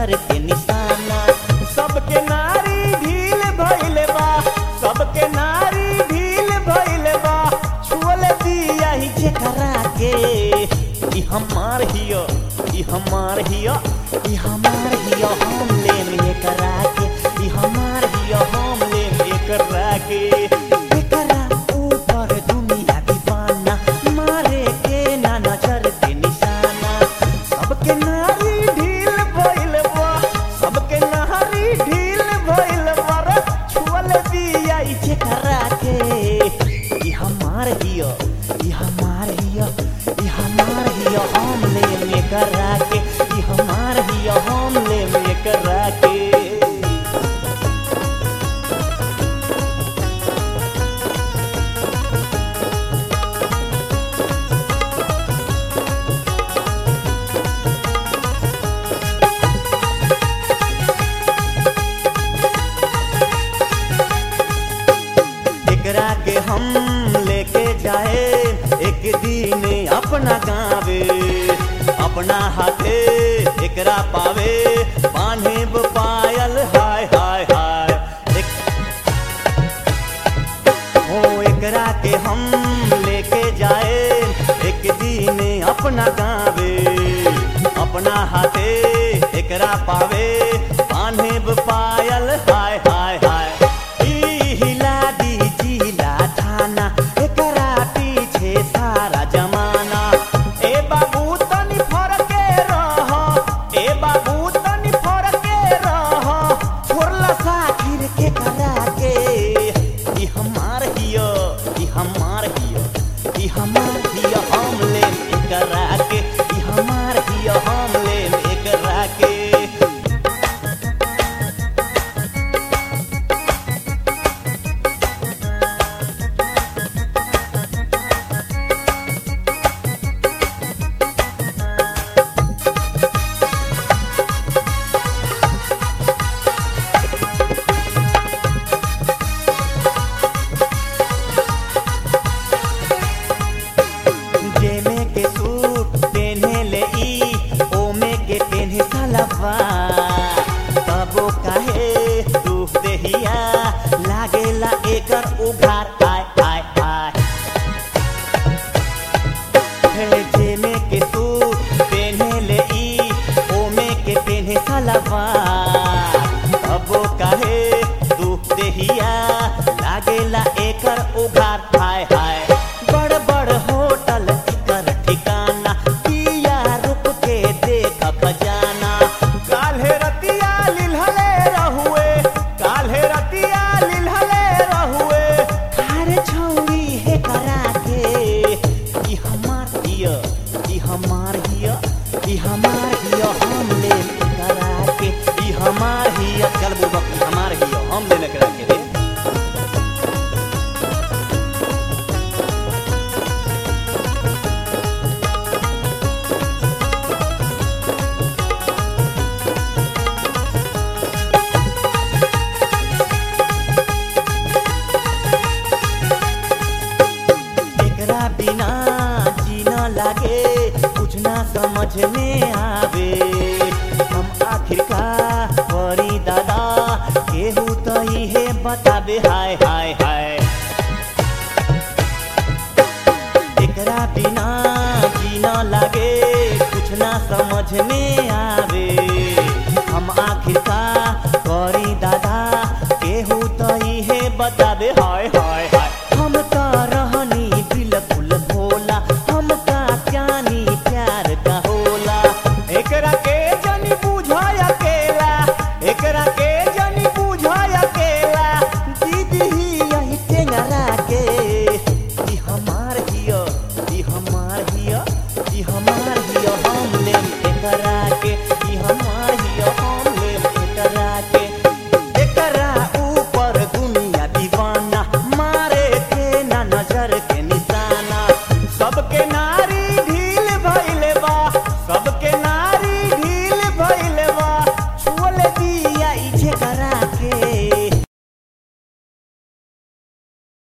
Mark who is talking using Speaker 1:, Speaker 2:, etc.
Speaker 1: नजर के निशाना सबके नारी ढील भइल बा सबके नारी ढील भइल बा छुअल दिया ही जेकरा के ई हमार हियो ई हमार हियो ई हमार हियो हम लेम एकरा के ई हमार हियो हम लेम एकरा के एकरा ऊपर दुनिया दीवाना मारे के ना नजर के निशाना सबके नारी ढील भइल बा सबके नारी ढील भइल बा रे छुअल दिया ई जेकरा के ई हमार हियो ई हमार हियो ई हमार हियो हम लेम एकरा के ई हमार हियो हम लेम एकरा के एकरा के हम लेके जाए एक दिन अपना गावे अपना हाथे एकरा पावे बांधे पायल हाय हाय हाय एक हो एकरा के हम लेके जाए एक दिन अपना गावे अपना हाथे एकरा पावे बांधे पायल हाय हाय हाय ई हिला दी जिला थाना एकरा पीछे सारा जमाना ए बाबू तनी फरके रह ए बाबू तनी फरके रह छोड़ला साखिर के करा के ई हमार हियो ई हमार हियो ई हमार हियो हम लेम एकरा के ई हमार हियो हम लेम एकरा के जेमे के सूट पेन्हे ले ई ओमे के पेन्हे सलवार तबो काहे तू देहिया लागेला एकर उघार आय आय आय हे जेमे के सूट पेन्हे ले ई ओमे के पेन्हे सलवार